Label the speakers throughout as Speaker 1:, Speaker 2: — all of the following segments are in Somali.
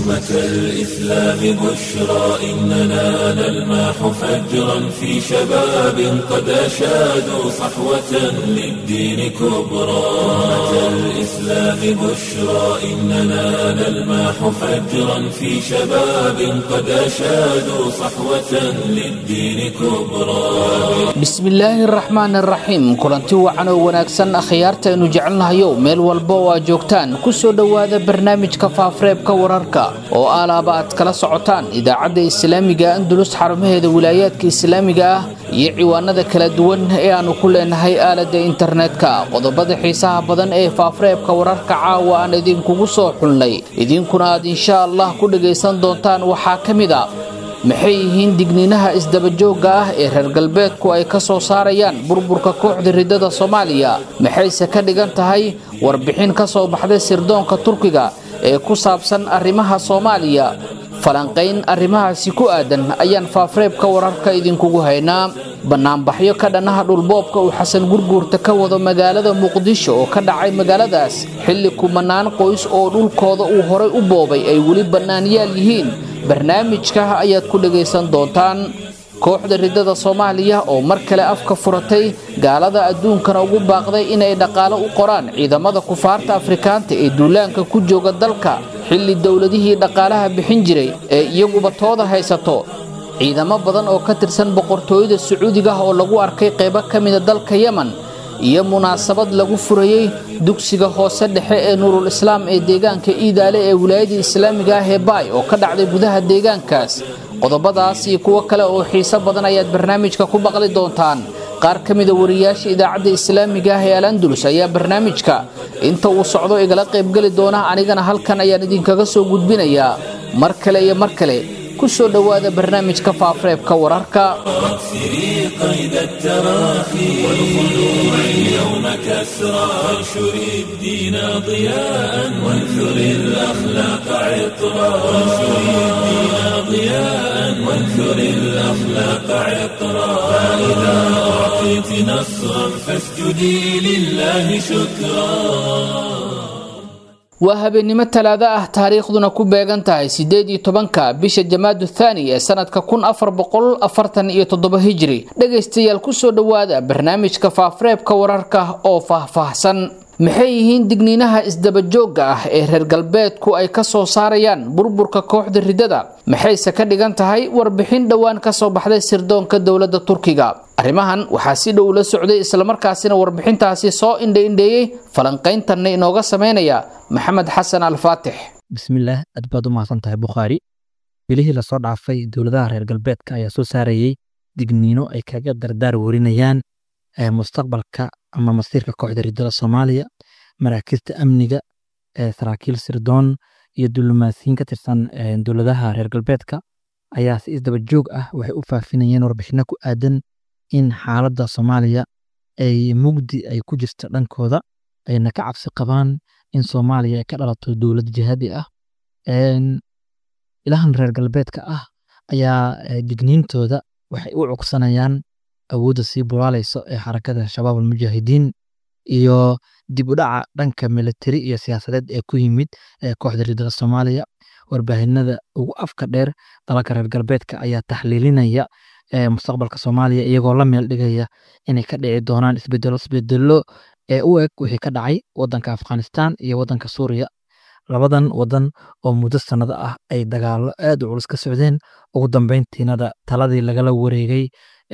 Speaker 1: أمة الإسلام بشرى إننا نلمح فجرا في شباب قد أشادوا صحوة للدين كبرى أمة الإسلام بشرى إننا نلمح فجرا في شباب قد أشادوا صحوة للدين كبرى
Speaker 2: bismillaahi raxmaan raxiim kulanti wacan oo wanaagsan akhyaartaaynu jecelnahayow meel walba oo aad joogtaan ku soo dhowaada barnaamijka faafareebka wararka oo alaaba aad kala socotaan idaacadda islaamiga andulus xarumaheeda wilaayaadka islaamiga ah iyo ciwaanada kala duwan ee aannu ku leenahay aaladda internetka qodobada xiisaha badan ee faafareebka wararka caawa aan idinkugu soo xulnay idinkuna aad insha allah ku dhagaysan doontaan waxaa ka mid a maxay yihiin digniinaha isdabajoogga ah ee reer galbeedku ay ka soo saarayaan burburka kooxda riddada soomaaliya maxayse ka dhigan tahay warbixin ka soo baxday sirdoonka turkiga ee ku saabsan arrimaha soomaaliya falanqayn arrimahaasi ku aadan ayaan faafareebka wararka idinkugu haynaa bannaanbaxyo ka dhannaha dhulboobka uu xasan gurguurta ka wado magaalada muqdisho oo ka dhacay magaaladaas xilli kumanaan qoys oo dhulkooda uu horay u boobay ay weli bannaanyaal yihiin barnaamijka ayaad ku dhagaysan doontaan kooxda riddada soomaaliya oo mar kale afka furatay gaalada adduunkana ugu baaqday inay dhaqaalo u qoraan ciidamada kufaarta afrikaanta ee duulaanka ku jooga dalka xilli dowladihii dhaqaalaha bixin jiray ee iyaguba tooda haysato ciidamo badan oo ka tirsan boqortooyada sacuudiga oo lagu arkay qaybo ka mida dalka yemen iyo munaasabad lagu furayey dugsiga hoose dhexe ee nuurul islaam ee deegaanka iidaale ee wilaayada islaamiga ah ee baay oo ka dhacday gudaha deegaankaas qodobadaas iyo kuwo kale oo xiiso badan ayaad barnaamijka ku baqli doontaan qaar ka mida wariyaasha idaacadda islaamiga ah ee al andulus ayaa barnaamijka inta uu socdo igala qaybgeli doona anigana halkan ayaan idinkaga soo gudbinayaa mar kale iyo mar kale ku soo dhowaada barnaamijka faafareebka wararka
Speaker 1: واكسري قيد التراخي والخلوع اليوم كسرى وانشري الدين ضياء وانثري الأخلاق عطرا وانشري الدين ضياء وانثري الأخلاق عطرا فإذا أعطيت نصرا فاسجدي لله شكرا
Speaker 2: waa habeennimo talaado ah taariikhduna ku beegan tahay siddeed iyo tobanka bisha jamaadu thaani ee sanadka kun afar boqol afartan iyo toddoba hijri dhegaystayaal kusoo dhowaada barnaamijka faafareebka wararka oo faahfaahsan maxay yihiin digniinaha isdabajoogga ah ee reer galbeedku ay ka soo saarayaan burburka kooxda riddada maxayse ka dhigan tahay warbixin dhowaan ka soo baxday sirdoonka dowladda turkiga arrimahan waxaa si dhow la socday islamarkaasina warbixintaasi soo indhaindheeyey falanqayntanna inooga sameynaya maxamed xasan alfaatix
Speaker 3: bismillaah aad baad u mahadsan tahay bukhaari bilihii lasoo dhaafay dowladaha reer galbeedka ayaa soo saarayey digniino ay kaga dardaar warinayaan mustaqbalka ama masiirka kooxda riddada soomaaliya maraakiista amniga saraakiil sirdoon iyo diblomaasiyiin ka tirsan dowladaha reer galbeedka ayaa si isdaba joog ah waxay u faafinayeen warbixino ku aadan in xaaladda soomaaliya ay mugdi ay ku jirta dhankooda ayna ka cabsi qabaan in soomaaliya ay ka dhalato dowlad jihaadi ah ilahan reer galbeedka ah ayaa digniintooda waxay u cugsanayaan awoodda sii bulaalayso ee xarakada shabaab almujaahidiin iyo dib u dhaca dhanka militari iyo siyaasadeed ee ku yimid kooxda riddada soomaaliya warbaahinada ugu afka dheer dalalka reer galbeedka ayaa taxliilinaya mustaqbalka soomaaliya iyagoo la meel dhigaya inay ka dhici doonaan isbedelo isbedelo ee u eg wixii ka dhacay wadanka afghanistan iyo wadanka suuriya labadan wadan oo muddo sannado ah ay dagaalo aad u culus ka socdeen ugu dambeyntiinada taladii lagala wareegay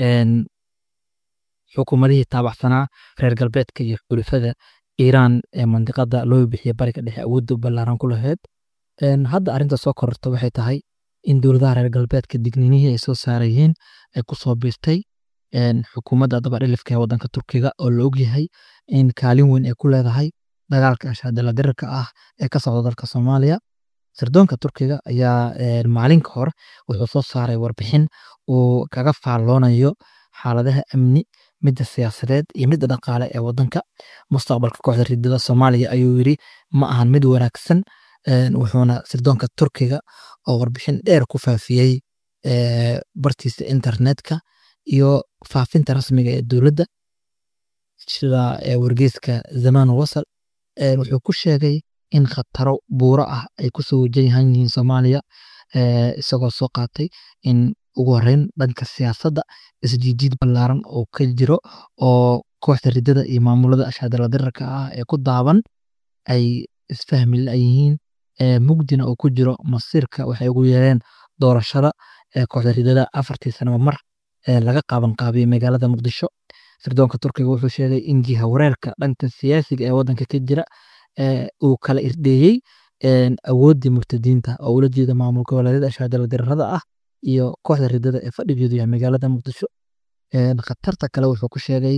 Speaker 3: xukuumadihii taabacsanaa reer galbeedka iyo xulufada iiraan ee mandiqada loo bixiyay bariga dhexe awoodda ballaaran ku lahayd hadda arrinta soo kororta waxay tahay in dowladaha reer galbeedka digniinihii ay soo saarayeen ay ku soo biirtay xukuumadda dabadhilifka ee wadanka turkiga oo la ogyahay in kaalin weyn ay ku leedahay dagaalka ashaadala dirirka ah ee ka socda dalka soomaaliya sirdoonka turkiga ayaa maalin ka hor wuxuu soo saaray warbixin uu kaga faalloonayo xaaladaha amni midda siyaasadeed iyo midda dhaqaale ee wadanka mustaqbalka kooxda ridada soomaaliya ayuu yiri ma ahan mid wanaagsan wuxuuna sirdoonka turkiga oo warbixin dheer ku faafiyey bartiisa internetka iyo faafinta rasmiga ee dowladda sida wargeyska zamaan wasal wuxuu ku sheegay in khataro buuro ah ay kusoo wajahan yihiin soomaaliya isagoo soo qaatay in ugu horeyn dhanka siyaasadda isjiijiid ballaaran oo ka jiro oo kooxda ridada iyo maamulada ashaadala dirarka ah ee ku daaban ay isfahmi layihiin mugdina oo ku jiro masiirka waxay ugu yeereen doorashada kooxda ridada afartii sanaba mar laga qaaban qaabiyey magaalada muqdisho sirdoonka turkiga wuxuu sheegay in jiha wareerka dhanka siyaasiga ee wadanka ka jira uu kala irdheeyey awooddii murtadiinta oo ula jeeda maamul goboleedyada ashaadala dirarada ah iyo kooxda ridada ee fadhigeedu yahay magaalada muqdisho khatarta kale wuxuu ku sheegay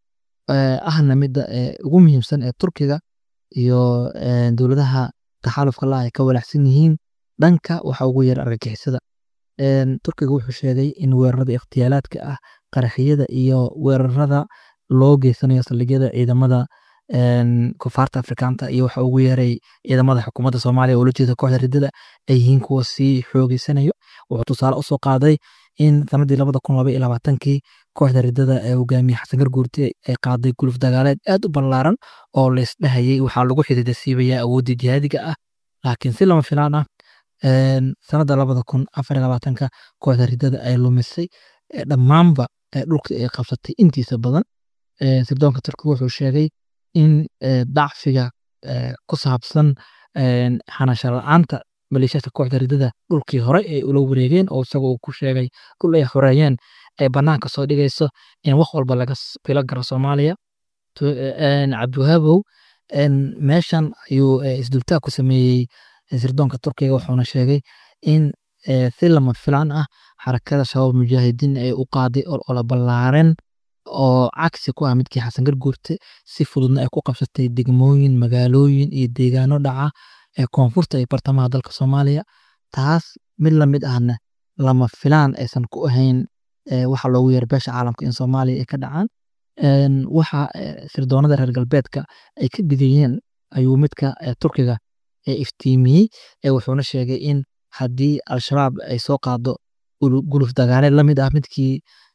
Speaker 3: ahna midda ugu muhiimsan ee turkiga iyo dowladaha taxaalufka la ay ka walaacsan yihiin dhanka waxa ugu yeer argagixisada turkiga wuxuu sheegay in weerarada ikhtiyaalaadka ah qaraxyada iyo weerarada loo geysanayo saldhigyada ciidamada kufaarta afrikaanta iyo waxa ugu yeeray ciidamada xukuumadda soomaaliya oo la jeeda kooxda ridada ay yihiin kuwa sii xoogeysanayo wuxuu tusaale usoo qaaday in sanadii labada kun laba iyo labaatankii kooxda ridada ee hogaamiye xasan garguurti ay qaaday guluf dagaaleed aad u ballaaran oo laysdhahayay waxaa lagu xidida siibayaa awooddii jihaadiga ah laakiin si lama filaan ah sanada labada kun afar iyo labaatanka kooxda ridada ay lumisay dhammaanba dhulka ay qabsatay intiisa badan sirdoonka turkiga wuxuu sheegay in dacfiga ku saabsan xanasho la-aanta maleeshiyadka kooxda ridada dhulkii hore ay ula wareegeen oo isaga uu ku sheegay dhul ay xoreeyeen ay banaanka soo dhigayso in wax walba laga filo garo soomaaliya cabdiwahaabow meeshan ayuu isdultaag ku sameeyey sirdoonka turkiga wuxuuna sheegay in si lama filaan ah xarakada shabaab mujaahidiin ay u qaaday ola ballaaren oo cagsi ku ah midkii xasan garguurte si fududna ay ku qabsatay degmooyin magaalooyin iyo deegaano dhaca ee koonfurta iyo bartamaha dalka soomaaliya taas mid lamid ahna lama filaan aysan ku ahayn waxa loogu yeera beesha caalamka in soomaaliya ay ka dhacaan waxa sirdoonada reer galbeedka ay ka digayeen ayuu midka turkiga iftiimiyey wuxuuna sheegay in haddii al-shabaab ay soo qaado guluf dagaaleed lamid ah midkii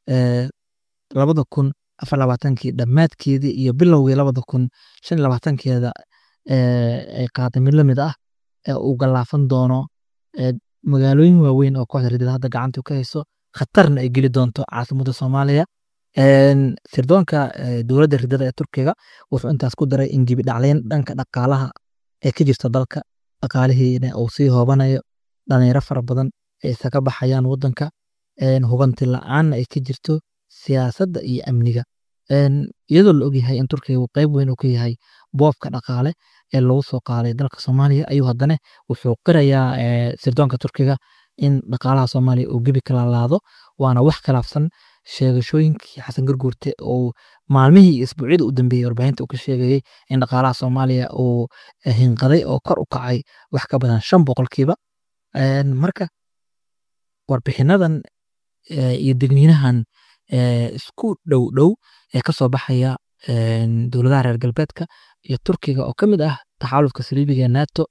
Speaker 3: labada kun afar labaatankii dhammaadkeedii iyo bilowgii labada kun shan labaatankeeda ay qaaday mid lamid ah uu gallaafan doono magaalooyin waaweyn oo kooxda ridada hadda gacanta ka hayso khatarna ay geli doonto caasimadda soomaaliya sirdoonka dowladda ridada ee turkiga wuxuu intaas ku daray in gibi dhacleyn dhanka dhaqaalaha ee ka jirta dalka dhaqaalihiina uu sii hoobanayo dhalinyaro fara badan ay isaga baxayaan wadanka hubanti la-aanna ay ka jirto siyaasadda iyo amniga iyadoo la ogyahay in turkiga uu qeyb weyn uu ka yahay boobka dhaqaale ee lagu soo qaaday dalka soomaaliya ayuu haddana wuxuu qirayaa sirdoonka turkiga in dhaqaalaha soomaaliya uu gebi kala laado waana wax khilaafsan sheegashooyinkii xasan garguurte oo maalmihii iyo isbuucyada u dambeeyey warbaahinta uu ka sheegayey in dhaqaalaha soomaaliya uu hinqaday oo kor u kacay wax ka badan shan boqolkiiba marka warbixinadan iyo degniinahan isku dhow dhow ee ka soo baxaya dowladaha reer galbeedka iyo turkiga oo ka mid ah taxaalufka saliibiga nato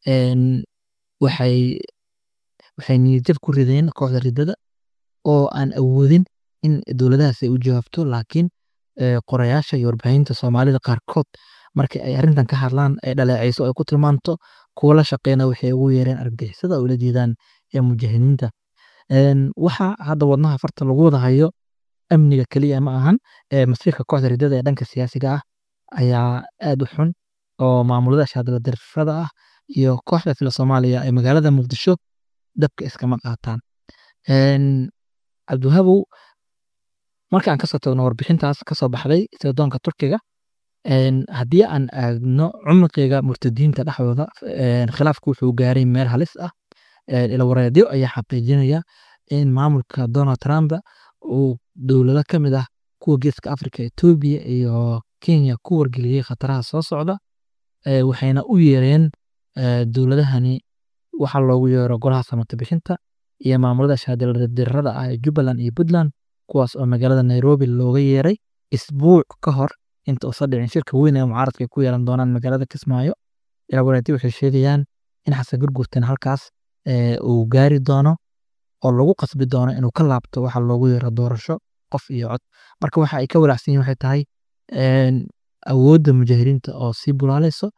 Speaker 3: waxay waxay niyadjab ku rideen kooxda ridada oo aan awoodin in dowladahaas ay u jawaabto laakiin qorayaasha iyo warbaahinta soomaalida qaarkood markii ay arrintan ka hadlaan ay dhaleecayso ay ku tilmaanto kuwa la shaqeyna waxay ugu yeereen argagixisada oo la jeedaan ee mujaahidiinta waxa hadda wadnaha farta lagu wada hayo amniga keliya ma ahan masiirka kooxda ridada ee dhanka siyaasiga ah ayaa aad u xun oo maamulada shaadala darfada ah iyo kooxda fila soomaaliya ee magaalada muqdisho dabka iskama qaataan cabdiwahabow marka aan kasoo tagno warbixintaas kasoo baxday sirdoonka turkiga haddii aan aagno cumqiga murtadiinta dhexdooda khilaafku wuxuu gaaray meel halis ah ilawareedyo ayaa xaqiijinaya in maamulka donald trump uu dowlado ka mid ah kuwa geeska africa etoobiya iyo kenya ku wargeliyey khataraha soo socda waxayna u yeereen dowladahani waxa loogu yeero golaha samata bixinta iyo maamulada shaadildirada ah ee jubbaland iyo puntland kuwaas oo magaalada nairobi looga yeeray isbuuc ka hor inta uusan dhicin shirka weyn ee mucaaradka ay ku yeelan doonaan magaalada kismaayo ilawareedyo waxay sheegayaan in xasan gurgurtan halkaas uu gaari doono oo lagu qasbi doono inuu ka laabto waxa loogu yeero doorasho qof iyo cod marka waxa ay ka walaacsan yihin waxay tahay awoodda mujaahidiinta oo sii bulaalayso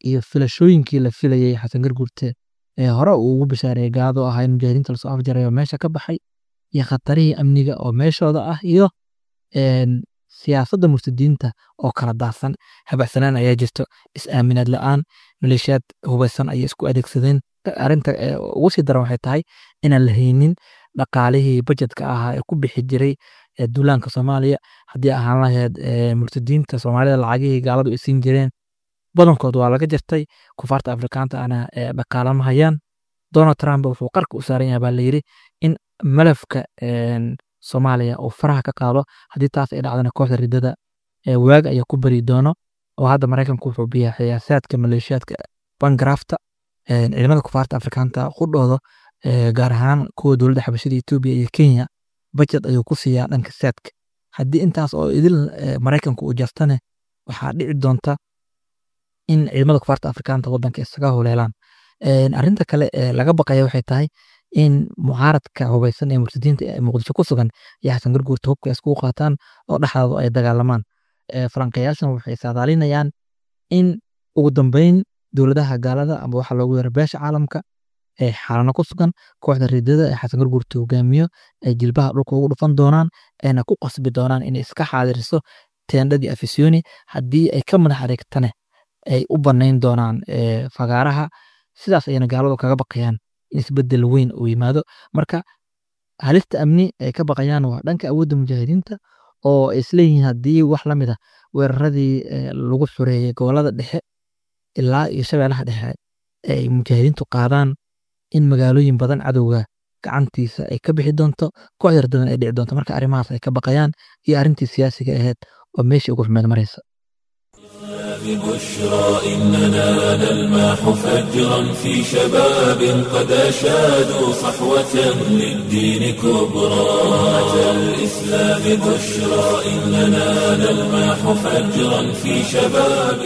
Speaker 3: iyo filashooyinkii la filayay xasan garguurte ee hore uu ugu bishaareeyay gaado ahaa in mujaahidiinta lasoo afjarayo meesha ka baxay iyo khatarihii amniga oo meeshooda ah iyo siyaasadda murtadiinta oo kala daadsan habacsanaan ayaa jirto is-aaminaad la-aan maleeshiyaad hubaysan ayay isku adeegsadeen arinta ugu sii daran waxay tahay inaan la haynin dhaqaalihii bajetka ahaa ee ku bixi jiray duulaanka soomaaliya haddii ahaan lahayd murtadiinta soomaalida lacagihii gaaladu ay siin jireen badankood waa laga jirtay kufaarta afrikaanta ana dhaqaalama hayaan donald trump wuxuu qarka u saaran yahay baa layidhi in malafka soomaaliya uu faraha ka qaado haddii taas ay dhacdana kooxda ridada waaga ayaa ku beri doono oo hadda maraykanku wuxuu biyaa xiyaasaadka maleeshiyaadka bangrafta ciidamada kufaarta afrikaanta qudhooda gaar ahaan kuwa dowladda xabashada etoobiya iyo kenya bajet ayuu ku siiyaa dhanka saadka haddii intaas oo idil maraykanku uu jartane waxaa dhici doonta in ciidamada kufaarta afrikaanta wadanka isaga huleelaan arinta kale ee laga baqaya waxay tahay in mucaaradka hubaysan ee murtadiinta ee muqdisho ku sugan iyo xasan garguurta hubka iskugu qaataan oo dhexdooda ay dagaalamaan falanqeyaashan waxay saadaalinayaan in ugu dambeyn dowladaha gaalada ama waxa loogu yara beesha caalamka ee xaalano ku sugan kooxda ridada ee xasan garguurta hogaamiyo ay jilbaha dhulka ugu dhufan doonaan ayna ku qasbi doonaan inay iska xaadiriso teendhadii afisyooni haddii ay ka madax adeegtane ay u banayn doonaan fagaaraha sidaas ayana gaaladu kaga baqayaan in isbedel weyn uu yimaado marka halista amni ay ka baqayaan waa dhanka awoodda mujaahidiinta oo ay isleeyihiin haddii wax la mid a weeraradii lagu xureeyey gobolada dhexe ilaa iyo shabeelaha dhexe ay mujaahidiintu qaadaan in magaalooyin badan cadowga gacantiisa ay ka bixi doonto koox yardadan ay dhici doonto marka arrimahaas ay ka baqayaan iyo arrintii siyaasiga ahayd oo meeshii ugu xumeed maraysa
Speaker 1: ببشرى إننا نلماح فجرا في شباب قد أشادوا صحوة للدين كبرى أتى الإسلام بشرى إننا نلماح فجرا في شباب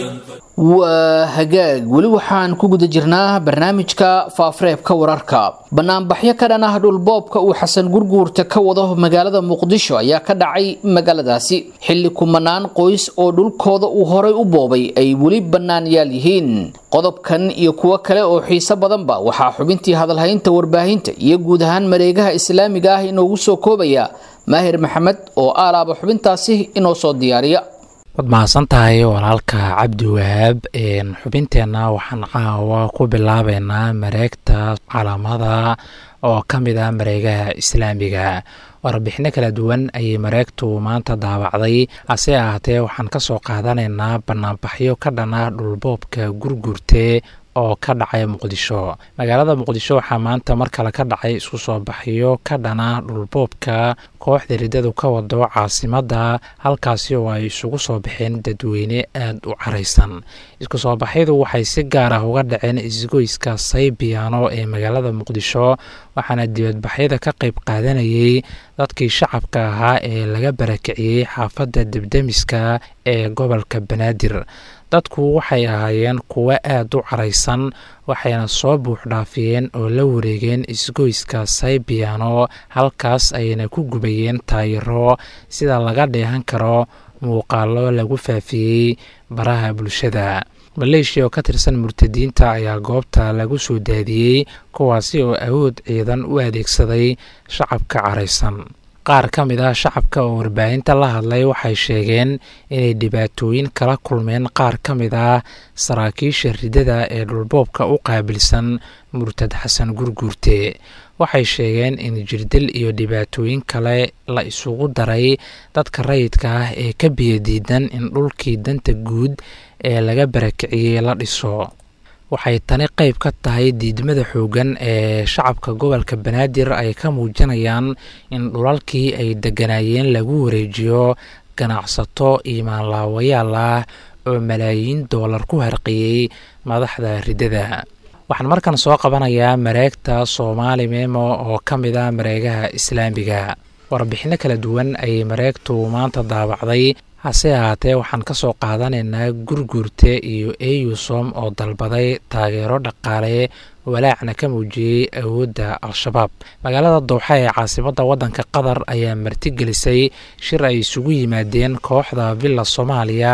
Speaker 2: waa hagaag weli waxaan ku guda jirnaa barnaamijka faafareebka wararka banaanbaxyo ka dhan ah dhulboobka uu xasan gurguurta ka wado magaalada muqdisho ayaa ka dhacay magaaladaasi xilli kumanaan qoys oo dhulkooda uu horay u boobay ay weli bannaanyaal yihiin qodobkan iyo kuwo kale oo xiiso badanba waxaa xubintii hadalhaynta warbaahinta iyo guud ahaan mareegaha islaamiga ah inoogu soo koobaya maahir maxamed oo aalaaba xubintaasi inoo soo diyaariya
Speaker 4: waad mahadsan tahay walaalka cabdi wahaab xubinteenna waxaan caawa ku bilaabeynaa mareegta calaamada oo ka mid ah mareegaha islaamiga warbixino kala duwan ayay mareegtu maanta daabacday hase ahaatee waxaan ka soo qaadanaynaa banaanbaxyo ka dhana dhulboobka gurgurte oo ka dhacay muqdisho magaalada muqdisho waxaa maanta mar kale ka dhacay isku soo baxyo ka dhana dhulboobka kooxda riddadu ka wado caasimadda halkaasi oo ay isugu soo baxeen dadweyne aada u caraysan isku soo baxyadu waxay si gaar ah uga dhaceen isgoyska saybiyaano ee magaalada muqdisho waxaana dibadbaxyada ka qayb qaadanayay dadkii shacabka ahaa ee laga barakiciyey xaafadda debdemiska ee gobolka banaadir dadku waxay ahaayeen kuwo aada u caraysan waxayna soo buuxdhaafiyeen oo la wareegeen isgoyska saybiyaano halkaas ayayna ku gubayeen taayiro sida laga dheehan karo muuqaalo lagu faafiyey baraha bulshada maleeshiya oo ka tirsan murtadiinta ayaa goobta lagu soo daadiyey kuwaasi oo awood ciidan u adeegsaday shacabka caraysan qaar ka mid ah shacabka oo warbaahinta la hadlay waxay sheegeen inay dhibaatooyin kala kulmeen qaar ka mid ah saraakiisha ridada ee dhulboobka u qaabilsan murtad xasan gurguurte waxay sheegeen in jirdil iyo dhibaatooyin kale la isugu daray dadka rayidka ah ee ka biyadiidan in dhulkii danta guud ee laga barakiciyey la dhiso waxay tani qayb ka tahay diidmada xooggan ee shacabka gobolka banaadir ay ka muujinayaan in dhulalkii ay degganaayeen lagu wareejiyo ganacsato iimaanlaawayaal ah oo malaayiin doolar ku harqiyey madaxda riddada waxaan markan soo qabanayaa mareegta soomaali memo oo ka mid ah mareegaha islaamiga warbixino kala duwan ayay mareegtu maanta daabacday hase ahaatee waxaan ka soo qaadanaynaa gurguurte iyo eyusom oo dalbaday taageero dhaqaale walaacna ka muujiyey awoodda al-shabaab magaalada dowxa ee caasimadda waddanka qatar ayaa martigelisay shir ay isugu yimaadeen kooxda villa soomaaliya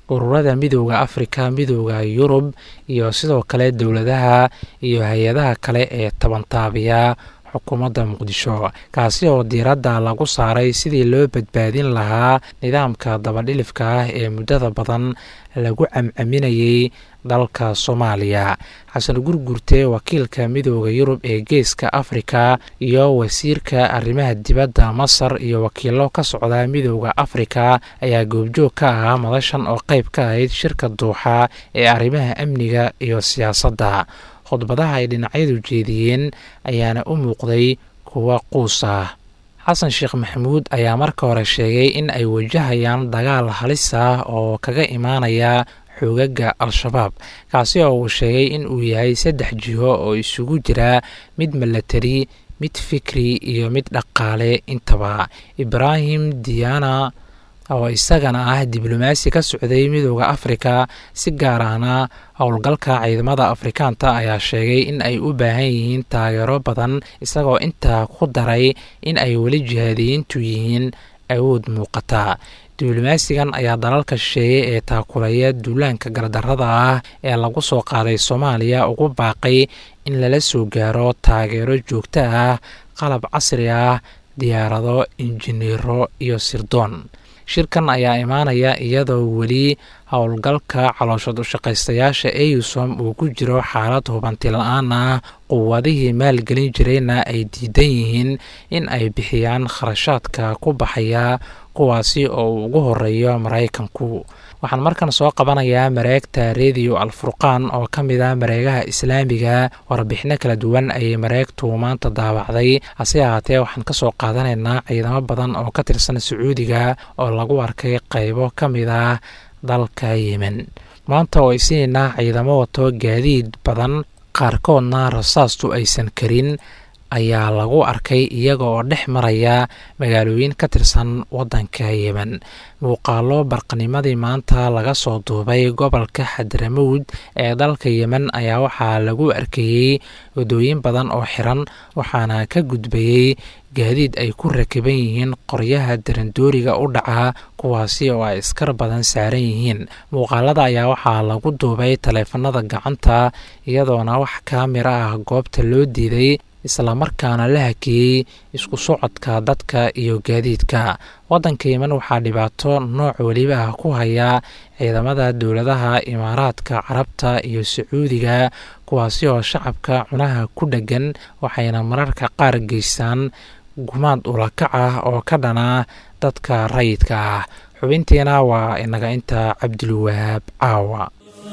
Speaker 4: ururada midooda afrika midooda yurub iyo sidoo kale dowladaha iyo hay-adaha kale ee tabantaabiya xukuumadda muqdisho kaasi oo diiradda lagu saaray sidii loo badbaadin lahaa nidaamka dabadhilifka ah ee muddada badan lagu camcaminayay dalka soomaaliya xasan gurgurte wakiilka midooda yurub ee geeska afrika iyo wasiirka arrimaha dibadda masar iyo wakiilo ka socda midooda afrika ayaa goobjoog ka ahaa madashan oo qayb ka ahayd shirka duuxa ee arrimaha amniga iyo siyaasadda khudbadaha ay dhinacyadu jeediyeen ayaana u muuqday kuwa quus ah xasan sheekh maxamuud ayaa marka hore sheegay in ay wajahayaan dagaal halis ah oo kaga imaanaya xoogaga al-shabaab kaasi oo uu sheegay in uu yahay saddex jiho oo isugu jira mid milatari mid fikri iyo mid dhaqaale intaba ibraahim diana oo isagana ah diblomaasi ka socday midooda afrika si gaar ahna howlgalka ciidamada afrikaanta ayaa sheegay in ay u baahan yihiin taageero badan isagoo intaa ku daray in ay weli jihaadiyiintu yihiin awood muuqata diblomaasigan ayaa dalalka shisheeye ee taakulaya duulaanka gardarrada ah ee lagu soo qaaday soomaaliya ugu baaqay in lala soo gaaro taageero joogto ah qalab casri ah diyaarado injineero iyo sirdoon shirkan ayaa imaanaya iyadoo weli howlgalka calooshad ushaqaystayaasha eusom uu ku jiro xaalad hubanti la-aan ah quwadihii maalgelin jirayna ay diidan yihiin in ay bixiyaan kharashaadka ku baxaya kuwaasi oo uu ugu horeeyo maraykanku waxaan markan soo qabanayaa mareegta rediyo alfurqaan oo ka mid ah mareegaha islaamiga warbixino kala duwan ayay mareegtu maanta daawacday hase ahaatee waxaan kasoo qaadanaynaa ciidamo badan oo ka tirsan sacuudiga oo lagu arkay qaybo ka mid ah dalka yemen maanta oo aysiinaynaa ciidamo wato gaadiid badan qaarkoodna rasaastu aysan karin ayaa lagu arkay iyaga oo dhex maraya magaalooyin ka tirsan waddanka yemen muuqaalo barqanimadii maanta laga soo duubay gobolka xadramowd ee dalka yemen ayaa waxaa lagu arkayey wadooyin badan oo xiran waxaana ka gudbayey gaadiid ay ku rakiban yihiin qoryaha darandooriga u dhaca kuwaasi oo ay iskar badan saaran yihiin muuqaalada ayaa waxaa lagu duubay taleefanada gacanta iyadoona wax kaamira ah goobta loo diiday islamarkaana la hakiyey isku socodka dadka iyo gaadiidka waddanka yemen waxaa dhibaato nooc weliba ah ku haya ciidamada dowladaha imaaraadka carabta iyo sacuudiga kuwaasi oo shacabka cunaha ku dheggan waxayna mararka qaar geystaan gumaad ulakac ah oo ka dhana dadka rayidka ah xubintiina waa inaga inta cabdulwahaab caawa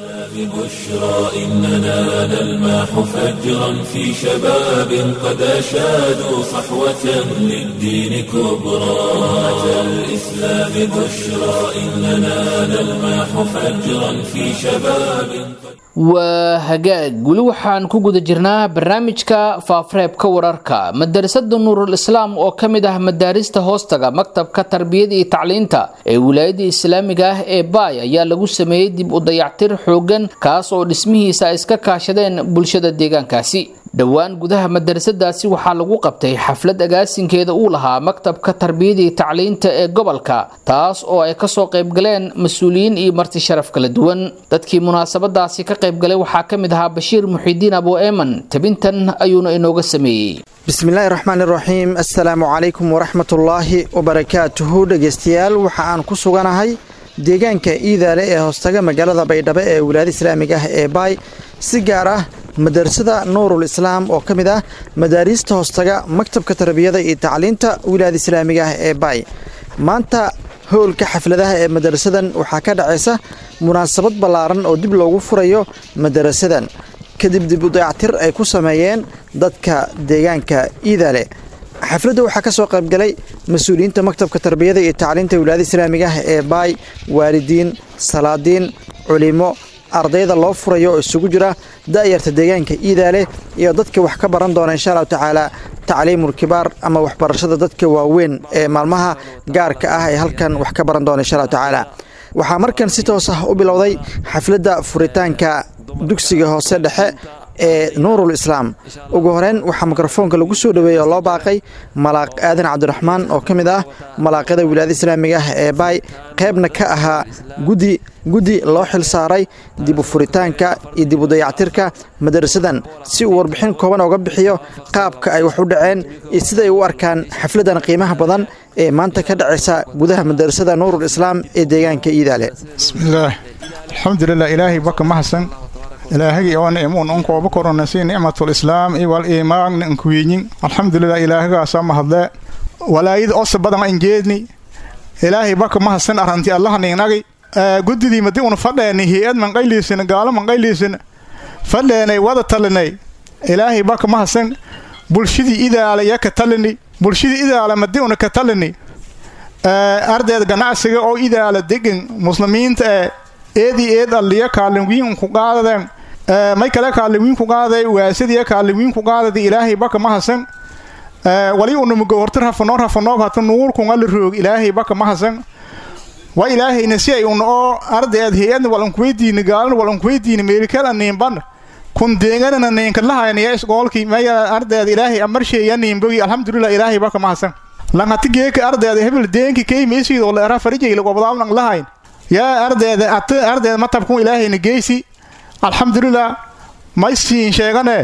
Speaker 1: ببشرى إننا نلمح فجرا في شباب قد أشادوا صحوة للدين كبرى أتى الإسلام بشرى إننا نلمح فجرا في شباب
Speaker 2: waa hagaag weli waxaan ku guda jirnaa barnaamijka faafareebka wararka madarasada nuurul islaam oo ka mid ah madaarista hoostaga maktabka tarbiyada iyo tacliinta ee wilaayada islaamiga ah ee baay ayaa lagu sameeyey dib u dayactir xoogan kaas oo dhismihiisa ay iska kaashadeen bulshada deegaankaasi dhowaan gudaha madarasadaasi waxaa lagu qabtay xaflad agaasinkeeda uu lahaa maktabka tarbiyada iyo tacliinta ee gobolka taas oo ay kasoo qaybgaleen mas-uuliyiin iyo marti sharaf kala duwan dadkii munaasabadaasi ka qaybgalay waxaa ka mid ahaa bashiir muxiidiin abo eeman tabintan ayuuna inooga sameeyey
Speaker 5: bismillaahi raxmaan iraxiim assalaamu calaykum waraxmatullaahi wabarakaatuhu dhegeystayaal waxa aan ku suganahay deegaanka iidaale ee hoostaga magaalada baydhabo ee wilaayada islaamiga ah ee baay si gaar ah madarasada nuurul islaam oo ka mid ah madaariista hoostaga maktabka tarbiyada iyo tacliinta wilaayada islaamiga ah ee baay maanta howlka xafladaha ee madarasadan waxaa ka dhacaysa munaasabad ballaaran oo dib loogu furayo madarasadan kadib dib u dayactir ay ku sameeyeen dadka deegaanka iidaale xafladda waxaa ka soo qaybgalay mas-uuliyiinta maktabka tarbiyada iyo tacliinta wilaayada islaamiga ah ee baay waalidiin salaadiin culimo ardayda loo furayo oo isugu jira da'yarta deegaanka iidaale iyo dadka wax ka baran doona insha allahu tacaala tacliimul kibaar ama waxbarashada dadka waaweyn ee maalmaha gaarka ah ee halkan wax ka baran doona insha allahu tacaala waxaa markan si toos ah u bilowday xafladda furitaanka dugsiga hoose dhexe ee nuurul islaam ugu horeyn waxaa mikrofoonka lagu soo dhoweeyey oo loo baaqay malaaq aadan cabdiraxmaan oo ka mid ah malaaqyada wilaayada islaamiga ah ee baay qaybna ka ahaa guddi guddi loo xil saaray dib u furitaanka iyo dib u dayactirka madarasadan si uu warbixin kooban oga bixiyo qaabka ay wax u dhaceen iyo siday u arkaan xafladan qiimaha badan ee maanta ka dhacaysa gudaha madarasada nuurul islaam ee deegaanka iidaale
Speaker 6: bismillaah alxamdulilah ilaahay baka mahadsan ilaahagii oo nicmuun unkooba koronasi nicmatul islaam iwal iimaagna inkuwiinyin alxamdulilah ilaahagaasa mahadle walaayada osa badan injeedni ilaahay baka mahadsan arranti allahaninagi guddidii madi una fadheeni hay-ad manqayliisina gaalo manqayliisina fadheenay wada talinay ilaahay baka mahadsan bulshadii idaala ya ka talini bulshadii idaala madi una ka talini ardeed ganacsiga oo idaala degan muslimiinta ee eedii eed alliya kaalinwiin ku qaadadeen may kale kaalinwiin ku qaadaday waasadiya kaalinwiin ku qaadada ilaahay baka mahadsan wali unamugo horta rafanoo rafanoob hata nuurkunga la roog ilaahay baka mahadsan wa ilaahayna si ay un oo ardeed hay-adna walankuweydiini gaalana walankuweydiini meelikala niinban kun deeganana niinka lahayniya isgoolkii maya ardeed ilaahay amarsheeya niinbogi alxamdulilah ilaahay baka mahadsan lanhati geeka ardeeda hebel deenki keymaysiidoo leera farijayla gobdaabnan lahayn yaa ardeeda at ardeed matabkun ilaahayna geysi alxamdulilah maysiin sheegane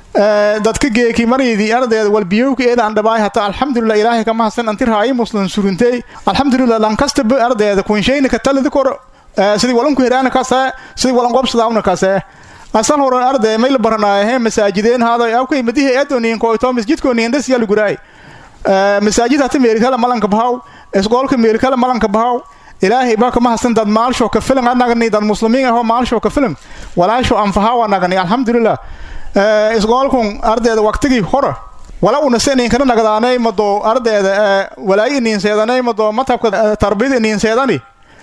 Speaker 6: dadka geeki maraydi ardeeda walbiyowka eedaan dhabaay hata alxamdulilah ilaahay ka mahadsan anti raayi muslim surintey alxamdulilah lankastaba ardeeda kunshayna ka talidi kor sidii walanku heraana kasee sidii walan qobsadaawna kasee asal hore ardee mayla baranaayahe masaajideen haaday awkay madihi eedoniinkoito masjidkooniindhas yalu guraay masaajid hata meerikala malanka bahaw isgoolka meerikala malanka bahaw ilaahay baa ka mahadsan dad maalsho ka filan anagani dad muslimiin ahoo maalsho ka filan walaasho anfahaw anagani alxamdulilah isgoolkun ardeeda waqtigii hore wala unase niinkana nagdaanay mado ardeeda walaayi iniinseedanay mado matabka tarbiyada iniinseedani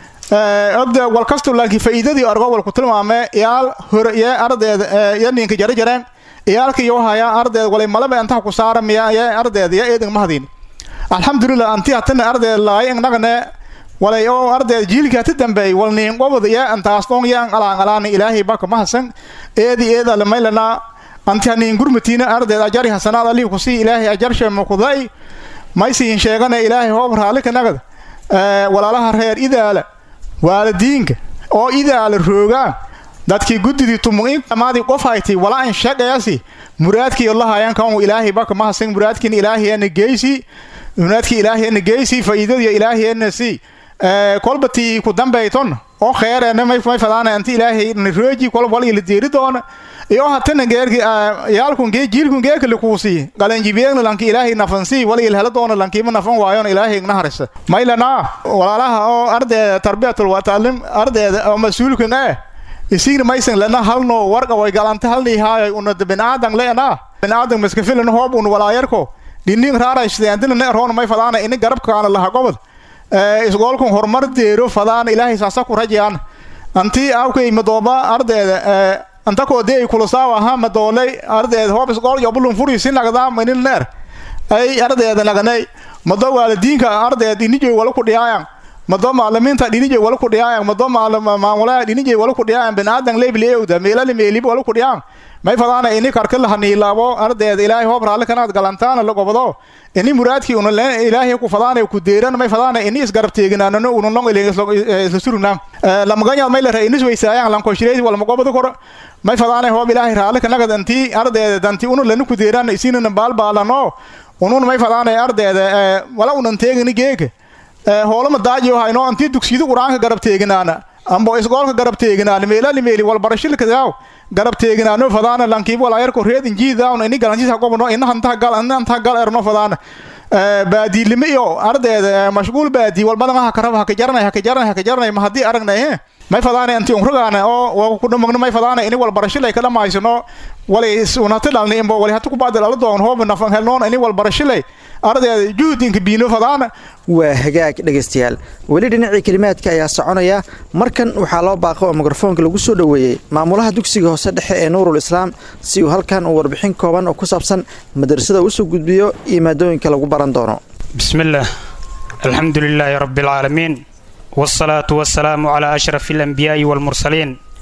Speaker 6: ogda walkasto laakiin faa'iidadii argo walku tilmaamee iyaal hore iyo ardeeda iyo niinka jara jareen iyaalka iyo haya ardeed walay malaba antaha ku saara miya ya ardeed ya eedan mahadin alxamdulilah anti hatana ardeed laay nagane walay oo ardeed jiilka hata dambeey wal niin qobod ya antaas doon ya alaan alaan ilaahay baka mahadsan eedi eeda lamaylana anti haniin gurmatiina ardeed ajari hasanaad alihi kusii ilaahay ajarshe mukudai maysiin sheegane ilaahay hoob raallika nagad walaalaha reer idaala waalidiinka oo idaala roogaan dadkii guddidii tumuqiin amaadii qof haytay walaa in shaqeeyasi muraadkii lahayan kan ilaahay baka mahadsan muraadkiin ilaahiyana geysi muraadkii ilaahiyana geysi faa'iidadiyo ilaahiyana si kolbatii ku dambayton oo kheereena may may fadaana anti ilaahay rooji kol wal ila deeri doona iyo hatana geerki yaalkun gee jiilkun geerka likuusi qalanjibiyeegna lanki ilaahay nafansi wal ila hela doona lankiima nafan waayon ilaahay igna harisa maylana walaalaha oo ardeeda tarbiyatul wataalim ardeeda oo mas-uulkan eh isigna maysan lena halno warqa way galanta halnii haayay unada binaadan leena binaadan maskafilan hoob un walaayarko dhinning raaraysteandina ne roona may fadaana ini garabkaana laha gobod isgoolkun horumar deero fadaana ilaahay saasa ku rajayaan anti awkay madooba ardeeda anta koodee ay kulasaawa ha madoolay ardeeda hoob isgool yobulun furi si nagdaa manin neer ay ardeeda naganay mado waalidiinka ardeed inijay wala ku dhiyaayan mado macalimiinta dhinijay wala ku dhiyaayan mado maamulaha dhinijay wala ku dhiyaayan binaadan leebileewda meelali meelib wala ku dhiyaan may fadaana ini karka lahaniilaabo ardeed ilaahay hoob raalli kanaad galantaana la gobado ini muraadkii una ilaahay ku fadaana ku deeran may fadaana ini isgarab teeginaanano una long isla surugnaan lamagañaad may lare inis weysaayaan lankoshireydi walma gobado kor may fadaana hoob ilaahay raalli kanagad anti ardeeda danti una lana ku deeran isinana baalbaalano unun may fadaana ardeeda wala unan teegini geega hoolama daajiyo hayno antii dugsiyada qur-aanka garab teeginaana ambo isgoolka garab teeginaana meelali meeli walbarashilkadaaw garab teeginaano fadaana lankiib walaayarko reed injiidaawna ini galanjisa gobno ina hantaha gal ina hantaha gal erno fadaana baadiilime iyo ardeeda mashquul baadii walbadan ha karaba haka jaranay haka jaranay haka jaranay ma haddii aragnay he may fadaana anti unragaana oo kudhamagno may fadaana ini walbarashilay ka dhamaysano walay unati dhalni imbo wali hata kubacdi dhala doon hooba nafan helnoon ini walbarashilay ardeeda juhdinka biino fadaana
Speaker 5: waa hagaag dhegaystayaal weli dhinacii kelimaadka ayaa soconaya markan waxaa loo baaqo oo mikrofoonka lagu soo dhoweeyey maamulaha dugsiga hoose dhexe ee nuurul islaam si uu halkan uu warbixin kooban oo ku saabsan madrasada usoo gudbiyo iyo maadooyinka lagu baran doono
Speaker 7: bismillaah alxamdu lilaahi rabbi alcaalamiin waalsalaatu wassalaamu calaa ashrafi alanbiyaa'i waalmursaliin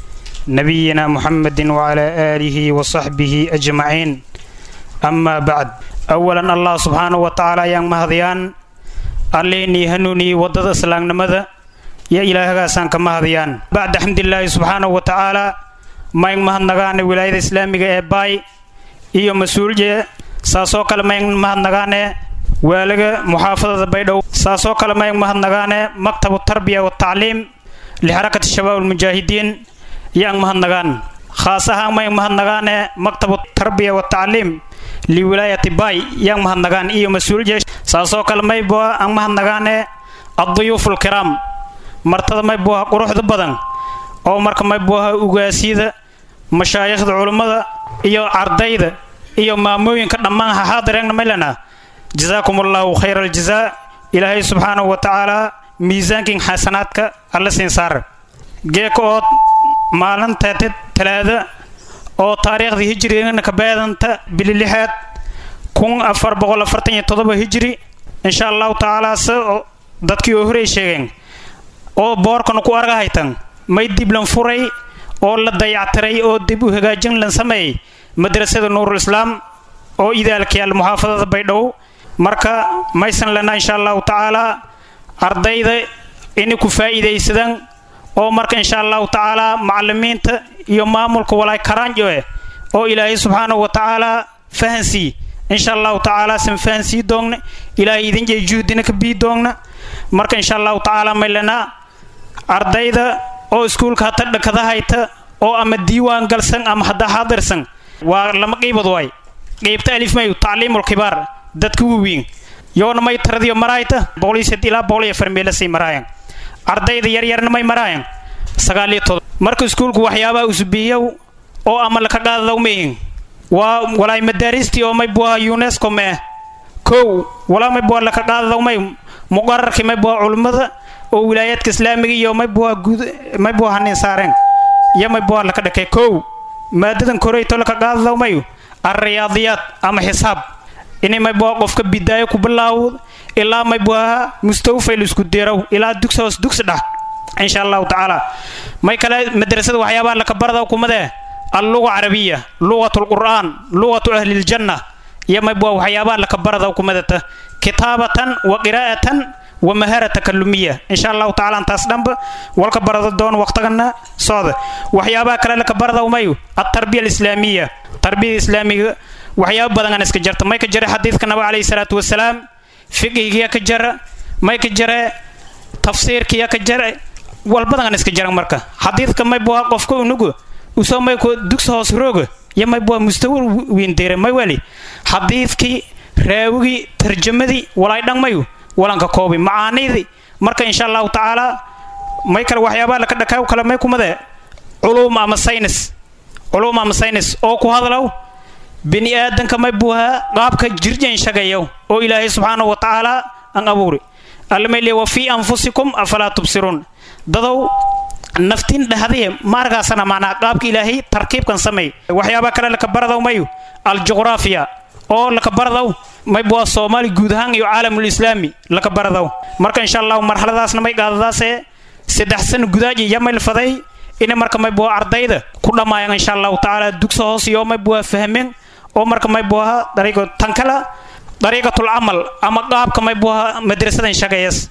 Speaker 7: نبينا محمد وعلى آله وصحبه أجمعين أما بعد أولا الله سبحانه وتعالى yang mahadiyaan alleenii hanuunii waddada islaamnimada iyo ilaahagaasaan ka mahadiyaan bacda xamdilaahi subxaanahu wa tacaala mayn mahadnagaane wilaayada islaamiga ee baay iyo mas-uulje saasoo kale mayn mahadnagaane waalaga muxaafadada baydhow saasoo kale mayn mahadnagaane maktabu tarbiya watacliim lixarakati shabaab almujaahidiin yaan mahadnagaan khaas ahaan mayn mahadnagaane maktabu tarbiya watacliim liwilaayati baay yaan mahadnagaan iyo mas-uulje saasoo kale mayboa aan mahadnagaane adduyuuf alkiraam martada maybuaha quruxda badan oo marka maybuaha ugaasyada mashaayikhda culummada iyo ardayda iyo maamooyinka dhammaan haxaadireegna maylana jazaakum allahu khayra aljazaa ilaahay subxaanahu wa tacaala miisaankin xasanaadka alla siin saar geeka ood maalinteeta talaada oo taariikhda hijrigana ka beedanta bili lixaad kun afar boqol afartan iyo todoba hijri insha allahu tacaala se dadkii oo horey sheegeen oo boorkana ku argahaytan may dib lan furay oo la dayactiray oo dib u hagaajin lan sameeyey madrasada nuurul islaam oo idaalkayaal muxaafadada baydhow marka maysan lena insha allahu tacaala ardayda inay ku faa'iidaysadaan oo marka insha allahu tacaala macalimiinta iyo maamulka walaay karaanjo eh oo ilaahay subxaanahu wa tacaala fahansii insha allahu tacaala san fahansii doogna ilaahay idin jey juhdina ka bii doogna marka insha allahu tacaala may lenaa ardayda oo iskuulka hata dhakada hayta oo ama diiwaan galsan ama hadda xaadirsan waa lama qiibad waay qiibta alif mayu tacliimul kibaar dadka waweyn yoona may taradiyo maraayta boqoliisad ilaa boqol iyo farmeelasay maraayan ardayda yaryarna may maraayan sagaaliyo todob marka iskuulku waxyaabaha usubiyow oo ama laka qaadadaw mayin waa walaay madaaristii oo may buaha unesco mee kow walaa may buha laka qaadadaw may muqararkii may buha culummada oo wilaayaadka islaamiga iyo may buha guud may buha hanin saareen iyo may buha laka dhakay kow maadadan koreyto laka qaadadaw mayu alriyaadiyaad ama xisaab inay may buha qofka bidaayo ku bilaawd ilaa may buha mustawfay la isku deeraw ilaa dugsi hoos dugsi dhax insha allahu tacaala may kale madrasada waxyaabaha laka baradaw kumadee alluga carabiya lugat lqur'aan lugatu ahli ljanna iyo may buha waxyaabaha laka baradaw kumadata kitaabatan wa qiraa'atan wa mahara takalumiya insha allahu tacaala intaas dhanba walka barada doon waqtigana socda waxyaabaha kale laka baradaw mayu altarbiya alislaamiya tarbiyada islaamiga waxyaaba badan aan iska jarta may ka jara xadiidka nabig calayhi salaatu wasalaam fiqigiya ka jara may ka jare tafsiirkiya ka jare walbadan aan iska jaran marka xadiidka may buha qofka unugu usoo may ku dugsi hoos rooga iyo may buha mustawa wiindeere may wali xadiidkii raawigii tarjamadii walaay dhan mayu walanka koobi macaanidii marka insha allahu tacaala may kale waxyaabaha laka dhakaaw kale may kumade culuum ama saynis culuum ama saynis oo ku hadlow bini aadanka may buuhaa qaabka jirjan shagayow oo ilaahay subxaanahu wa tacaala aan abuuri allamay leey wa fii anfusikum afalaa tubsiruun dadow naftin dhahdiye maarkaasana macnaa qaabka ilaahay tarkiibkan sameey waxyaabaa kale laka baradaw mayu aljuqraafiya oo laka baradaw may buuhaa soomaali guud ahaan iyo caalamul islaami laka baradaw marka insha allahu marxaladaasna may qaadadaasee saddex sano gudaaji iyo may faday inay marka may buuhaa ardayda ku dhammaayaan insha allahu tacaala dugsa hoos iyo may buuhaa fahmeen oo marka may buuhaa dariiqo tan kale dariiqatul camal ama qaabka may buuhaa madrasadan shaqeeyas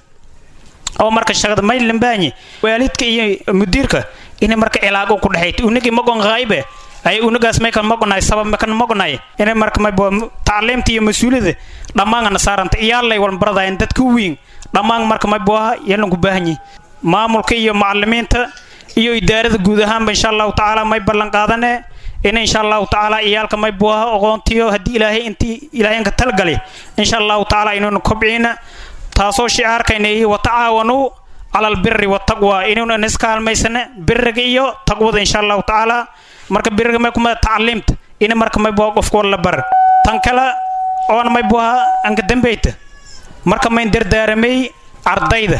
Speaker 7: oo marka shaqada may lambaanyi waalidka iyo mudiirka inay marka cilaago ku dhexayto unagi magon qaayibe ay unagaas may kan magonaay sabab ma kan magonaay inay marka may buuhaa tacliimta iyo mas-uuliyada dhammaanana saaranta iyaalay walbaradayan dadka weyn dhammaan marka may buuhaa yalan ku baahanyi maamulka iyo macalimiinta iyo idaarada guud ahaanba insha allahu tacaala may ballan qaadane in insha allahu tacaala iyaalka may buuha oqoontiyo haddii ilaahay intii ilaahaynka talgali insha allahu tacaala inaynu kobciina taasoo shicaarkayna iyo watacaawanuu cala albiri wataqwa inaynu iska halmaysane biriga iyo taqwada insha allahu tacaala marka biriga may kumada tacliimta ina marka may buuha qofka wala bar tan kale oona may buuha anka dambeyta marka mayn dardaaramay ardayda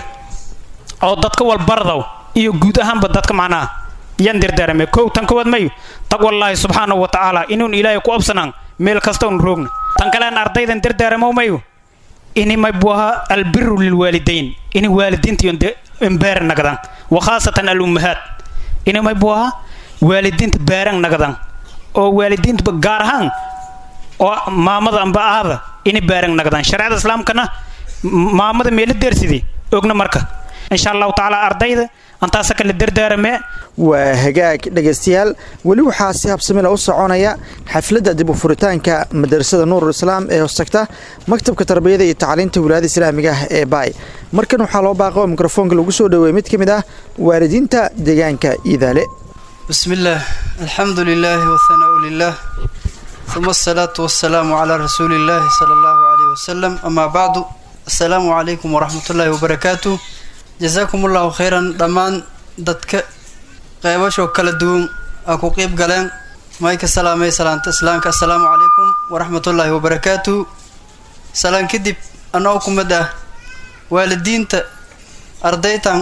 Speaker 7: oo dadka walbardaw iyo guud ahaanba dadka macnaha yan dardaaramay kow tan kowaad mayu taqwallaahi subxaanahu wa tacaala inuun ilaahay ku absanaan meel kasta un roogna tan kalean ardaydan dardaaramo mayu ini may buaha albiru lilwaalidayn ini waalidiinta iyo embeer nagdan wa khaasatan alummahaat ini may buaha waalidiinta baarang nagadan oo waalidiinta gaar ahaan oo maamada amba aada inay baarang nagadan shareecada islaamkana maamada meela deersidii ogna marka insha allahu tacaala ardayda antaasa kala dardaaramee
Speaker 5: waa hagaag dhegaystayaal weli waxaa si habsamila u soconaya xafladda dib u furitaanka madarasada nuurul islaam ee hoostagta maktabka tarbiyada iyo tacliinta wilaayada islaamiga ah ee baay markan waxaa loo baaqo oo mikrofoonka lagu soo dhoweeyey mid ka mid ah waalidiinta deegaanka iidaale
Speaker 8: بسم الله الحمد لله والثناء لله ثم الصلاة والسلام على رسول الله صلى الله عليه وسلم أما بعد السلام عليكم ورحمة الله وبركاته جزاكم الله خيرا دمان دتك قيبشو كلا دوم أكو قيب قلن مايك السلام سلامة إسلامك السلام عليكم ورحمة الله وبركاته سلام كدب أنا أكم مدى والدين أرديتان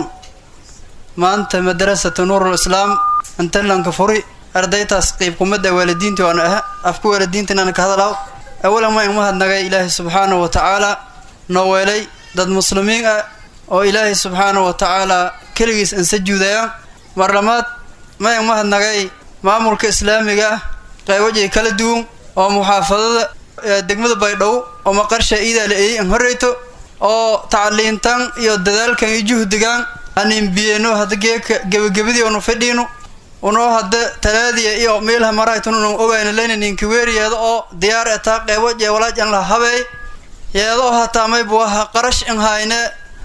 Speaker 8: ما أنت مدرسة نور الإسلام inta lanka furi ardaytaas qeyb kumada waalidiintii waan aha afka waalidiinta inaan ka hadalaaw awalan waan mahadnagay ilaahay subxaanahu wa tacaala noo weelay dad muslimiin ah oo ilaahay subxaanahu wa tacaala keligiis aan sajuudayaan mar labaad mayan mahadnagay maamulka islaamiga ah qeybajay kala duwan oo muxaafadada degmada baydhabo oo maqarsha iidaala eeyey an horreyto oo tacliintan iyo dadaalkan iyo juhdigan anin biyeno hadda geeka gebagabadii oonu fadhiino unoo hadda talaadiya iyo meelha maraytununu ogayna leynaninka weeriyeeda oo diyaar etaa qeybo jee walaaj an la habeey yeedoo hataa maybu aha qarash in hayne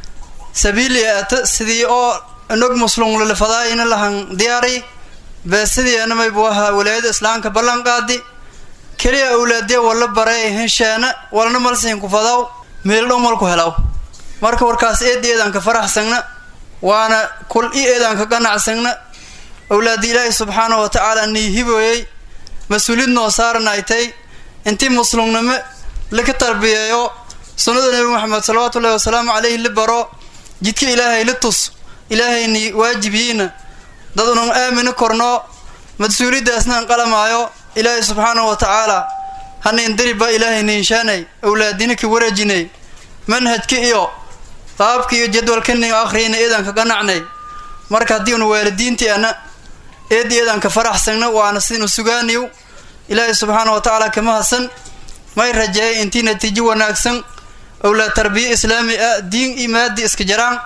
Speaker 8: sabiili ata sidii oo nog muslum lalafadaayina lahan diyaari bee sidiina maybu aha walaayada islaamka ballan qaadi keliya awlaadiya wala barey hensheena walna malsihin ku fadaw meel dhow malku helaw marka warkaas eedi eedanka faraxsagna waana kul i eedanka ganacsagna awlaadi ilaahi subxaanahu wa tacaala nii hibooyey mas-uuliyad noo saaranaytay intii muslumnimo laka tarbiyeeyo sunnada nebi moxamed salawaatu ullahi wasalaamu caleyhi la baro jidka ilaahay la tus ilaahayni waajibiyiina dad unan aamini korno mas-uuliyaddaasna an qalamaayo ilaahay subxaanahu wa tacaala hanayn dariba ilaahay niinshaanay awlaadina ka wareejinay manhajka iyo qaabka iyo jadwalkanin akhriyayna eedanka ganacnay marka haddii una waalidiintii ana eedi eedanka faraxsagna waana sidinu sugaaniyo ilaahay subxaana wa tacaala kama hadsan may rajeeyay intii natiijo wanaagsan owlaad tarbiya islaami ah diin iyo maadi iska jaraan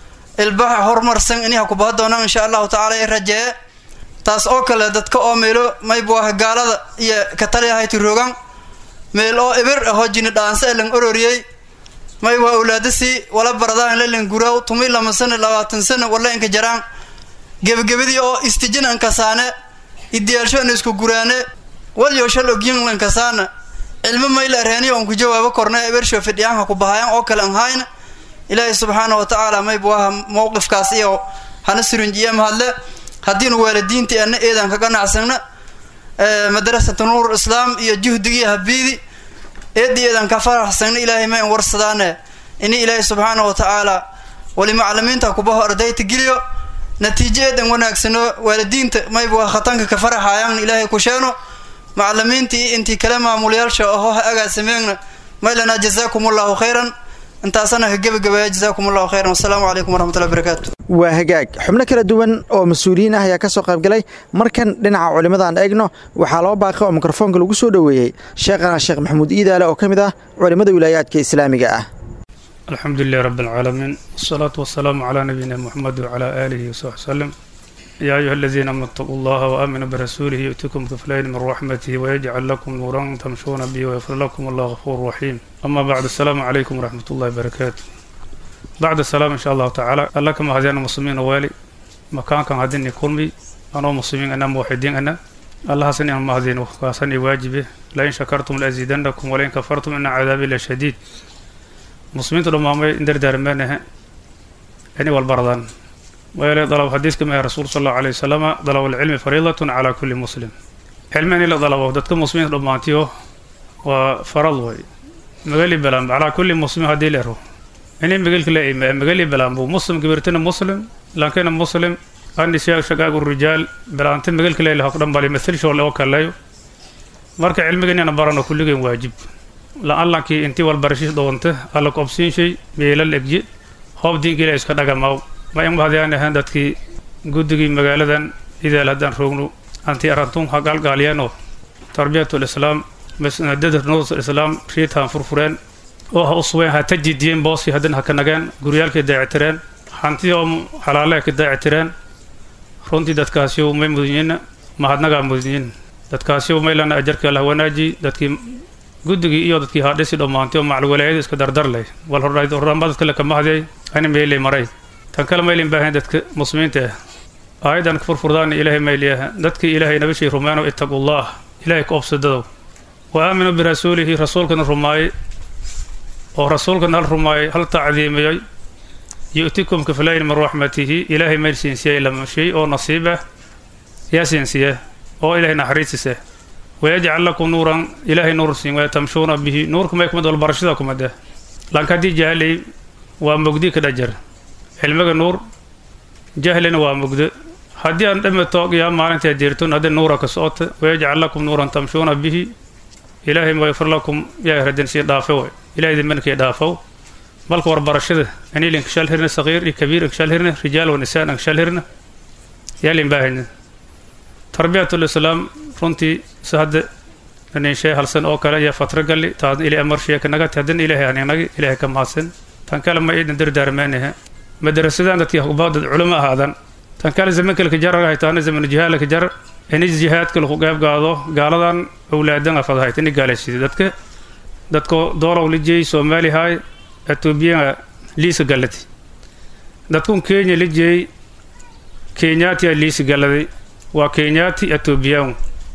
Speaker 8: ilbaxa horumarsan inay ha ku baha doonaan insha allahu tacala ee rajeeye taas oo kale dadka oo meelo maybu ah gaalada iyo kataliyahayti rogan meel oo ibir ahoo jini dhaansa e lan ororiyey may waa awlaadasii wala baradaan lelan guraaw tumi lama sano labaatan sano wala inka jaraan gebagabadii oo istijin ankasaane idiyaalsho an isku guraane walyo shal ogyin lankasaana cilmo mayla reeniyo on ku jawaabo korna ebersho fidhiyaanka ku bahayaan oo kale an hayna ilaahay subxaana wa tacaala maybu aha mowqifkaas iyo hana surinjiya mahadle haddiinu waalidiintii ana eedan ka ganacsagna madrasata nuur islaam iyo juhdigii habiidi eedii eedan ka faraxsagna ilaahay ma in warsadaane ini ilaahay subxaana wa tacaala wali macalimiinta kubaho ardayta geliyo natiijo eedan wanaagsano waalidiinta maybu khatanka ka faraxayaan ilaahay ku sheeno macalimiintii intii kale maamulyaasha aho ha agaasameegna maylana jazaakum allahu khayran intaasana ka gebagabaya jazaakum allahu khayran wasalaamu calaykum waraxmatullahi barakaatu
Speaker 5: waa hagaag xubno kala duwan oo mas-uuliyiin ah ayaa ka soo qaybgalay markan dhinaca culimmadaan eegno waxaa loo baaqay oo mikrofoonka lagu soo dhoweeyey sheekhana sheekh maxamuud iidaale oo ka mid ah culimmada wilaayaadka islaamiga ah
Speaker 9: الحمد لله رب العالمين والصلاة والسلام على نبينا محمد وعلى آله وصحبه وسلم يا أيها الذين آمنوا اتقوا الله وآمنوا برسوله يؤتكم كفلين من رحمته ويجعل لكم نورا تمشون به ويغفر لكم الله غفور رحيم أما بعد السلام عليكم ورحمة الله وبركاته بعد السلام إن شاء الله تعالى الله كما هدينا المسلمين والي مكان كان هديني كلمي أنا مسلمين أنا موحدين أنا الله حسني أنا مهدين وحسني واجبه لئن شكرتم لأزيدنكم ولئن كفرتم إن عذابي لشديد muslimiintu dhammaamay in dardaarmeenahe inay walbaradaan waayo dalab xadiiska mahe rasuul sal allahu alayhi wasalama dalab alcilmi fariidatun calaa kulli muslim cilmi in la dalabo dadka muslimiinta dhammaantiyo waa farad way magali balaan calaa kulli muslim haddii leero inay magalka la ime magali balaan buu muslim gibirtina muslim lankina muslim anisyaa shagaagu rijaal balaanta magalka leele hok dhan bali mathilshoole oo kaleeyo marka cilmiga inayna barano kulligeen waajib la-allankii intii walbarashiis dhowanta alla ku obsiinshay meelal egji hoob diinka ilahi iska dhagamaw ma in mahadiyaan ahaan dadkii guddigii magaaladan idaal haddaan roogno anti arantun ha gaalgaaliyeenoo tarbiyatul islaam masnadada nuurul islaam riitaan furfureen oo ha usubeen ha tajidiyeen booskii haddana ha ka nageen guryaalkii daacitireen hantidii oo xalaale ka daacitireen runtii dadkaasiu may mudunyiin mahadnagaa mudunyiin dadkaasiu maylana ajarkii allah wanaaji dadkii guddigii iyo dadkii haadhisi dhammaantay oo macalwalaayada iska dardarlay wal horraanba dadka le kama hadyay ayna meylay maray tan kale maylin baahan dadka muslimiinta ah aayadan ka furfurdaan ilaahay mayliyaha dadkii ilaahay nabashii rumeeno ittaqullah ilaahay ka obsadadow wa aaminuu birasuulihi rasuulkana rumaayay oo rasuulkana hal rumaayay hal tacdiimiyey yu'tikum kiflayn min raxmatihi ilaahay mayl siinsiyey lama shay oo nasiib ah yaa siinsiye oo ilaahay naxariisise wayajcal lakum nuuran ilaahay nuur siin waa tamshuuna bihi nuurka may kumid walbarashada kumade lanka haddii jahlay waa mugdi ka dhajar cilmiga nuur jahlina waa mugdo haddii aan dhameto yaa maalintaa deerton haddii nuura ka socota wayajcal lakum nuuran tamshuuna bihi ilaahay mayfir lakum yaa radin sii dhaafe way ilaahay dimankii dhaafow balka warbarashada anil inkashal hirna saqiir iyo kabiir inkashal hirna rijaal wa nisaan inkashal hirna yaalin baahayna tarbiyatul islaam runtii si hadda ninshay halsan oo kale iyo fatra galli taasna ilaahay amarshiya ka nagati haddana ilaahay aninagi ilaahay ka mahadsan tan kale ma iidan dardaarmeenahe madarasadaan dadkii hubaadad culamo ahaadan tan kale zamankalka jarar haytaana zamanu jihaalka jarar inis jihaadka lagu qeyb gaado gaaladan owlaadan afadahayt ini gaalaysiday dadka dadko doolow lijey soomaali haay etoobiya liisa galladi dadkun kenya lijey kenyaatiya liisa galladay waa kenyaati etoobiyaan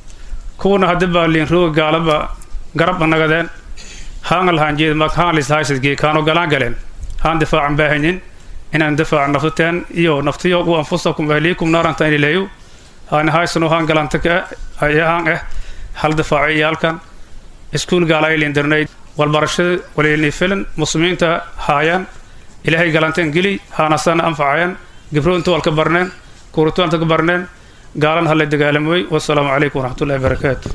Speaker 9: kuwana hadda baa liinrooga gaalaba garab nagadeen haangal haanjeed mak haan lishaaysadgee kaano galaan galeen haan difaacan baahanyin inaan difaaca naftateen iyo naftiyo u anfusakum ahliikum naaranta inileeyo haan haysano haan galanta ka haan ah hal difaaco iyo halkan iskuul gaala lindarnayd walbarashada waliilni filan muslimiinta haayaan ilaahay galanteen geli haanasana anfacayaan gibroonta walka barneen kuuritoonta ka barneen gaalan hala dagaalamoy wasalaamu calaykum waraxmatullahi barakaatu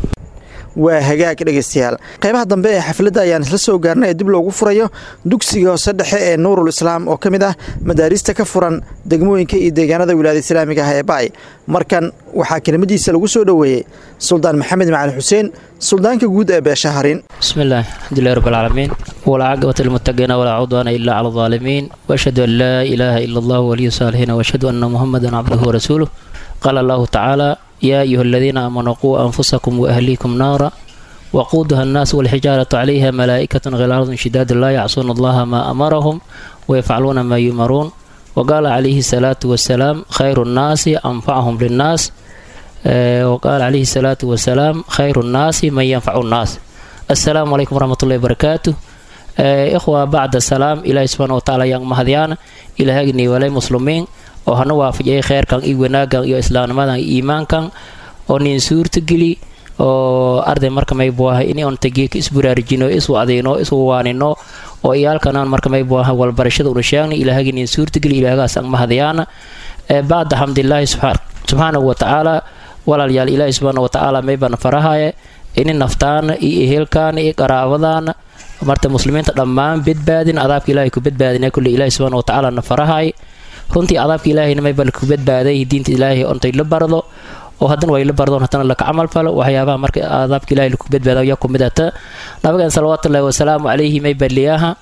Speaker 5: waa hagaag dhegaystayaal qaybaha dambe ee xafladda ayaan isla soo gaarnay ee dib loogu furayo dugsiga hoose dhexe ee nuurul islaam oo ka mid ah madaarista ka furan degmooyinka iyo deegaanada wilaayada islaamiga ah ee baay markan waxaa kelimadiisa lagu soo dhoweeyey suldaan maxamed macali xuseen suldaanka guud ee beesha harin
Speaker 10: بسم الله الحمد لله رب العالمين والعاقبة للمتقين ولا عدوان إلا على الظالمين وأشهد أن لا إله إلا الله ولي الصالحين وأشهد أن محمدا عبده ورسوله قال الله تعالى يا أيها الذين آمنوا قوا أنفسكم وأهليكم نارا وقودها الناس والحجارة عليها ملائكة غلاظ شداد لا يعصون الله ما أمرهم ويفعلون ما يؤمرون وقال عليه الصلاة والسلام خير الناس أنفعهم للناس آه، وقال عليه الصلاة والسلام خير الناس من ينفع الناس السلام عليكم ورحمة الله وبركاته آه، إخوة بعد السلام إلى سبحانه وتعالى yang mahadiana ilahagni walay muslimiin oo hana waafajiyay kheyrkan iyo wanaagan iyo islaamnimadan iyo iimaankan oo nin suurtageli oo arday marka may buaha ini on tagiika isburaarujino iswacdino iswawaanino oo iyaalkanaan marka may buaha walbarashada una sheegna ilaahagi nin suurtageli ilaahagaas ang mahadiyaana ee bacda xamdilaahi subxaanahu watacaala walaalyaal ilaahi subxaana watacaala maybana farahaye ini naftaana iyo ehelkaana iyo qaraabadaana marta muslimiinta dhammaan badbaadin adaabka ilaahay ku badbaadina kulle ilaahi subxaana watacaala na farahay runtii adaabka ilaahayna maybana ku badbaaday diinta ilaahay ontay la bardo oo haddana way la bardoon haddana laka camal falo waxyaabaha marka adaabka ilahay laku badbaada yaa kumid ata nabigan salawaatullahi wasalaamu calayhi may baliyaha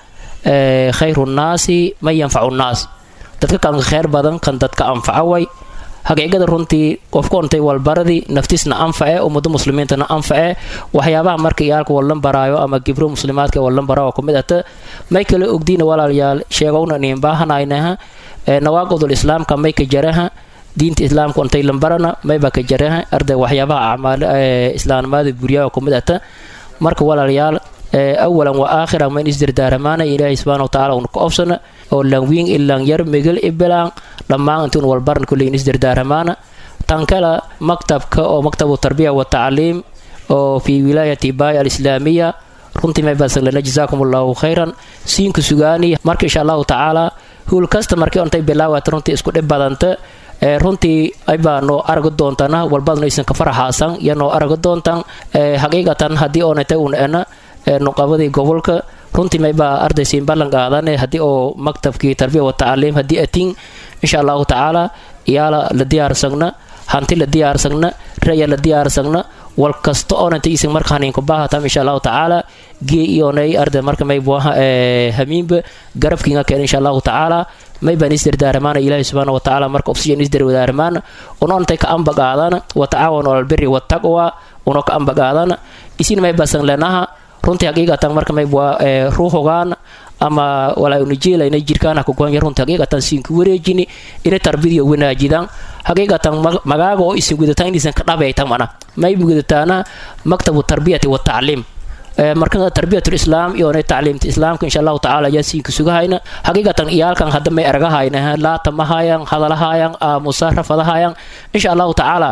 Speaker 10: khayru nnaasi man yanfacu nnaas dadka kan kheyr badan kan dadka anfaca way haqiiqada runtii qofku ontay walbaradii naftiisna anface ummado muslimiintana anface waxyaabaha marka iyaalka wallan baraayo ama gibro muslimaadka wallan baraayo kumid ata may kala ogdiina walaalyaal sheegowna niin baahanaynaha nawaaqidul islaamka may ka jaraha diinta islaamka ontay lambarana mayba ka jaraha arday waxyaabaha acmaal islaamnimada buryaha kumid ata marka walaalyaal awalan wa aakhiran mayn isdardaaramaana ilaahay subxaana watacaala una ka obsana oo langwiin ilang yar megel ibilaan dhammaan intuun walbaran kulleyin isdardaaramaana tan kale maktabka oo maktabu tarbiya wa tacliim oo fi wilaayati baay alislaamiya runtii may basan lana jazaakum allahu khayran siinka sugaani marka insha allahu tacaala huul kasta markii ontay bilaawata runtii isku dhib badanta runtii aybaa noo araga doontana walbadna aysan ka faraxaasan iyo noo araga doontan xaqiiqatan haddii oonata un ena nuqabadii gobolka runtii maybaa ardaysiin ballan qaadane haddii oo maktabkii tarbiya wa tacliim haddii atiin insha allahu tacaala iyaala la diyaarsagna hanti la diyaarsagna raya la diyaarsagna wal kasta oonanta isin markaan inku baahatam insha allahu tacaala gee iyonay arda marka may buaha hamiinba garabkiinga keen insha allahu tacaala may baan isdardaaramaana ilaahi subxaana wa tacaala marka obsiyan isdarwadaaramaana unontay ka ambagaadana wa tacaawanu albiri wataqwa uno ka ambagaadana isin may basan lenaha runtii haqiiqatan marka may bua ruuhogaan ama walaa unijeelayna jirkaan hakugonya runtii haqiiqatan siinka wareejini ina tarbidiyo wanaajidan haqiiqatan magaaga oo isin gudataan inaysan ka dhabaytan mana may gudataana maktabu tarbiyati wa tacliim marka tarbiyatul islaam iyo tacliimta islaamka insha allahu tacaala ayaa siinka sugahayna haqiiqatan iyaalkan hadda may argahayna laata mahayan hadalahayan musarafadahayan insha allahu tacaala